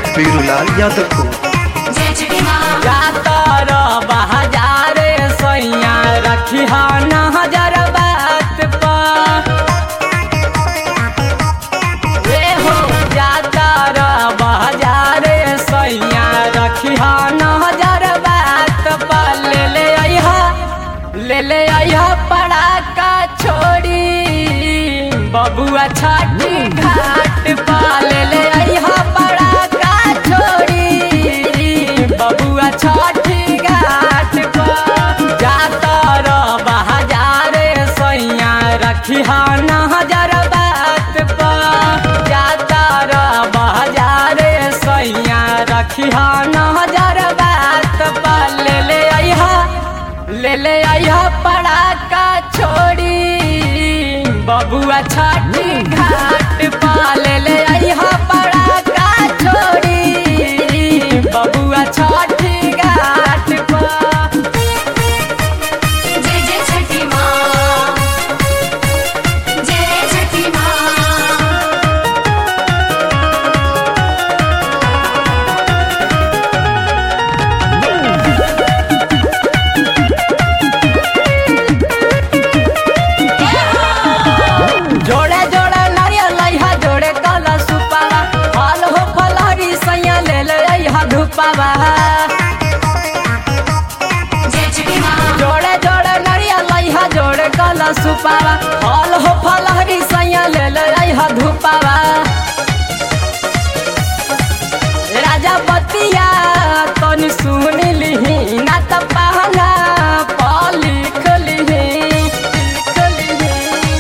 बीरूलाल यादव को जय छठी माँ जातर बहाजारे सैया रखी नजर बात पर ए हो जातर बहाजारे सैया रखी नजर बात पर ले ले अइहा ले ले अइहा पड़ाका छोड़ी बबुआ छठी घाट पर ले ले अइहा पड़ाका छोड़ी बबुआ छठी घाट पर जातर बहाजारे सैया रखी नजर बात पर जातर बहाजारे सैया रखी नजर बात पर ले ले अइहा ले ले अइहा पड़ाका छोड़ी बबुआ छठी घाट पर ले ले अइहा पड़ाका छोड़ी बबुआ छठी घाट पर जय जय छठी माँ जय छठी माँ जोड़े जोड़े नारियल लइहा जोड़े कला सुपावा फल हो फलहरी सैया ले ले अइहा धुपावा जय छठी माँ जोड़े जोड़े नारियल लइहा जोड़े कला सुपावा फल हो फलहरी सैया ले ले अइहा धुपावा राजा बतिया तनी सुन लिही ना त पहना प लिख लिही लिख लिही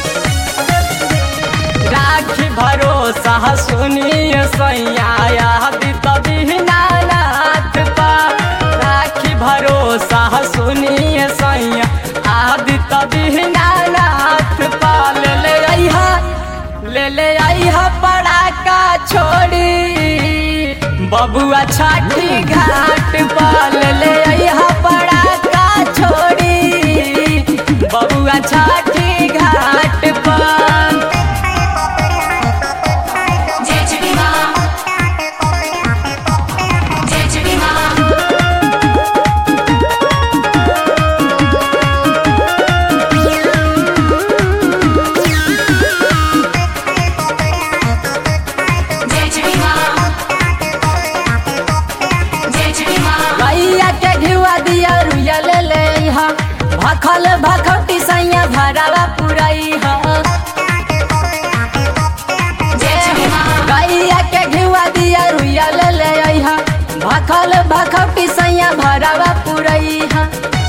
राखी भरोसा सुनिए सैया यादी तभी नाथ पा राखी भरोसा सुनिए सैया आदि तभी नाथ पा ले ले अइहा ले ले अइहा पड़ाका छोड़ी बबुआ छठी घाट पर ले ले अइहा पड़ाका छोड़ी बबुआ छठी घाट पर जय छठी माँ जय छठी माँ जय छठी माँ जय छठी माँ गैया के घिवा दिया रुया ले ले हा भखल भखौटी सैया भरावा पुरई हा जय छठी माँ गैया के घिवा दिया रुया ले ले हा भखल भखौटी सैया भरावा पुरई हा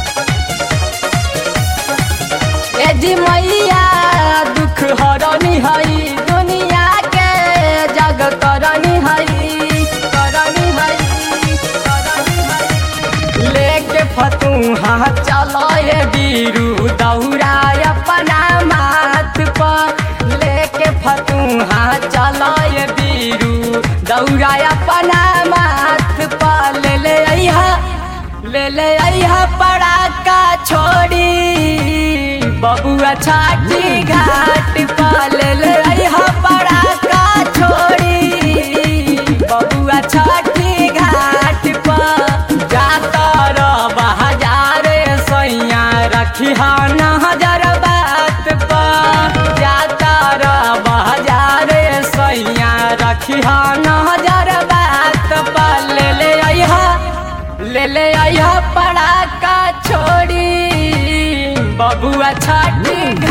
ए जी मैया दुख हरनी हई दुनिया के जग करनी हई करनी हई करनी हई लेके फतूहा चलो ये बीरू दौड़ा अपना माथ पर लेके फतूहा चलो ये बीरू दौड़ा अपना माथ पर ले ले अइहा ले ले अइहा पड़ाका छोड़ी बबुआ छाटी घाट पर ले ले अइहा पड़ाका छोड़ी बबुआ छठी घाट पर जातर बहाजारे सैया रखी नजर बात पर जातर बहाजारे सैया रखी नजर बात पर ले ले अइहा ले ले अइहा पड़ाका छोड़ी बबुआ छठी